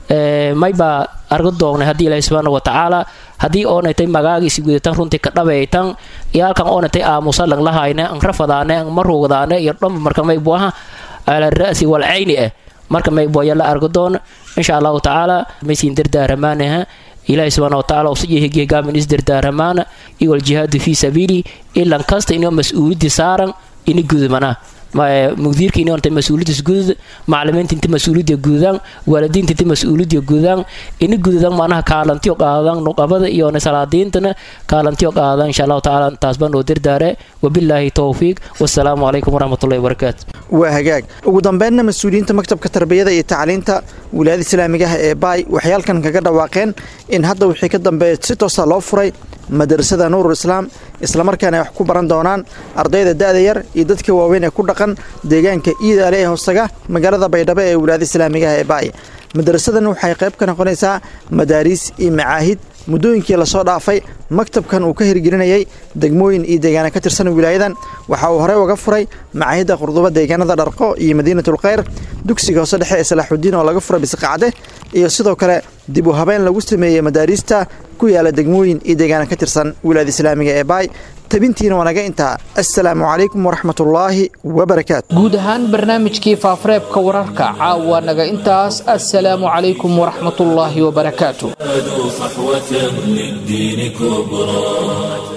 Speaker 10: maybaa arga doognay haddii ilaahi subxaana wa tacaala haddii oonatay magaagiisi gudataan runtii ka dhabaytan iyaalkan oonatay aamusa lang lahayne an rafadaane an marugdaane iyo dhamba marka may buaha ala ra'si wal cayni ah marka may buaya la arga doon insha allahu tacaala maysiin dardaaramaanaha ilaahi subxaana wa tacaala usijihigihgaamin isdardaaramaana iyo waljihaadu fii sabiili ilan kasta inoo mas-uuliyadii saaran ini gudumana mugdiirka inta mas-uuliyadis gudud macalimiinta inta mas-uuliyadda gududaan waalidiinta inta mas-uuliyadda gududaan ini gududaan macnaha kaalantiyo qaadaan nuqabada iyo salaadiintana kaalantiyo qaadaan insha allahu tacaala taas baan oo dardaare wabilaahi towfiiq wasalaamu calaykum waraxmatullahi wabarakaatu
Speaker 5: waa hagaag ugu dambeynna mas-uuliyiinta maktabka tarbiyada iyo tacliinta wilaayada islaamiga ah ee baay waxay halkan kaga dhawaaqeen in hadda wixii ka dambeeya si toosa loo furay madarasada nuurul islaam islamarkaana ay wax ku baran doonaan ardayda da'da yar iyo dadka waaweyn ee ku dhaqan deegaanka iidaale ee hoostaga magaalada baydhabo ee wilaayada islaamiga ah ee baay madarasadan waxay qayb ka noqonaysaa madaariis iyo macaahid muddooyinkii lasoo dhaafay maktabkan uu ka hirgelinayay degmooyin iyo deegaana ka tirsan wilaayadan waxa uu horey uga furay macaahidda qurduba deegaanada dharqo iyo madiinatul khayr dugsiga hoose dhexe ee salaaxudiin oo laga furay bisiqacde iyo sidoo kale dib u habeen lagu sameeyey madaariista ku yaala degmooyin iyo deegaana ka tirsan wilaayada islaamiga ee baay tabintiina waa naga intaa assalaamu calaykum waraxmatullaahi wabarakaatu
Speaker 2: guud ahaan barnaamijkii faafareebka wararka caawa naga intaas assalaamu calaykum waraxmatullaahi wabarakaatu
Speaker 1: صحوة للدين كبرى